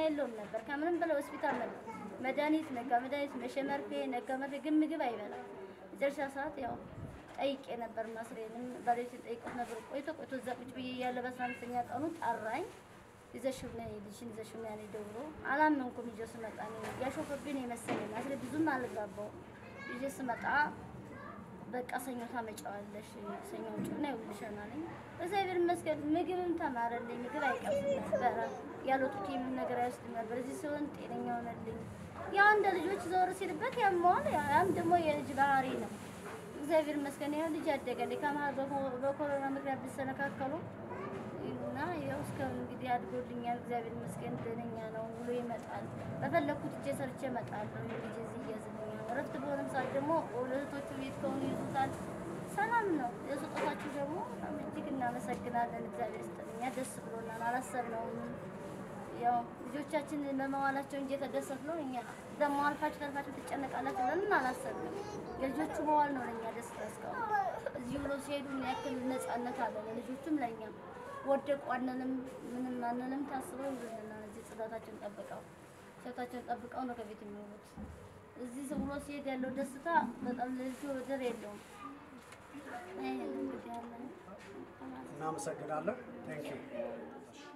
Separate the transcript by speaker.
Speaker 1: የለውም ነበር። ከምንም በላይ ሆስፒታል ነበር። መድኃኒት ነጋ መድኃኒት መሸ መርፌ ነጋ መርፌ፣ ግን ምግብ አይበላም። መጨረሻ ሰዓት ያው ጠይቄ ነበር መስሬንም ባለቤቴን ጠይቆት ነበር። ቆይቶ ቆይቶ እዛ ቁጭ ብዬ እያለ በአስራ አምስተኛ ቀኑ ጠራኝ። ይዘሽው ነይ ልጅሽን ይዘሽው ነይ አለኝ ደውሎ። አላመንኩም። ይዤ ስመጣ እኔ ያሾፈብኝ የመሰለኝ መስሬ ብዙም አልጋባውም። ይዤ ስመጣ በቃ ሰኞ ታመጫዋለሽ፣ ሰኞ ውጭና ይውልሻል አለኝ። እግዚአብሔር ይመስገን ምግብም ተማረልኝ። ምግብ አይቀርም ነበረ ያሉት የምን ነገር አይወስድም ነበር። እዚህ ሲሆን ጤነኛ ሆነልኝ። ያው እንደ ልጆች ዘወር ሲልበት ያመዋል። ያም ደግሞ የልጅ ባህሪ ነው። እግዚአብሔር ይመስገን ያው ልጅ አደገልኝ። ከመሀል በኮ- በኮሮና ምክንያት ቢሰነካከሉ እና ያው እስከ እንግዲህ አድጎልኛል። እግዚአብሔር ይመስገን ደህነኛ ነው። ውሎ ይመጣል። በፈለኩት እጄ ሰርቼ እመጣለሁ። ልጅ እዚህ እያዝልኛል። እረፍት በሆነም ሰዓት ደግሞ ሁለቶቹ ቤት ከሆኑ ይዙታል። ሰላም ነው። የስጦታችሁ ደግሞ በጣም እጅግ እናመሰግናለን። እግዚአብሔር ይስጥልኛ። ደስ ብሎናል። አላሰብነውም። ያው ልጆቻችን በመዋላቸው እንጂ የተደሰትነው እኛ ደግሞ አልፋችሁ ተርፋችሁ ትጨነቃላችሁ ብለን አላሰብንም። የልጆቹ መዋል ነው ለእኛ ደስታ። እስካሁን እዚህ ብሎ ሲሄዱ ምን ያክል ነፃነት አለ ለልጆቹም ለእኛም። ወደቁ አንልም፣ ምንም አንልም። ታስበው ይሉልናል። እዚህ ጽዳታቸውን ጠብቀው ሸታቸውን ጠብቀው ነው ከቤት የሚውሉት። እዚህ ብሎ ሲሄድ ያለው ደስታ በጣም ለልጁ ወደር የለውም። ይሄ ነው እንግዲህ ያለን።
Speaker 2: እናመሰግናለን። ቴንክ ዩ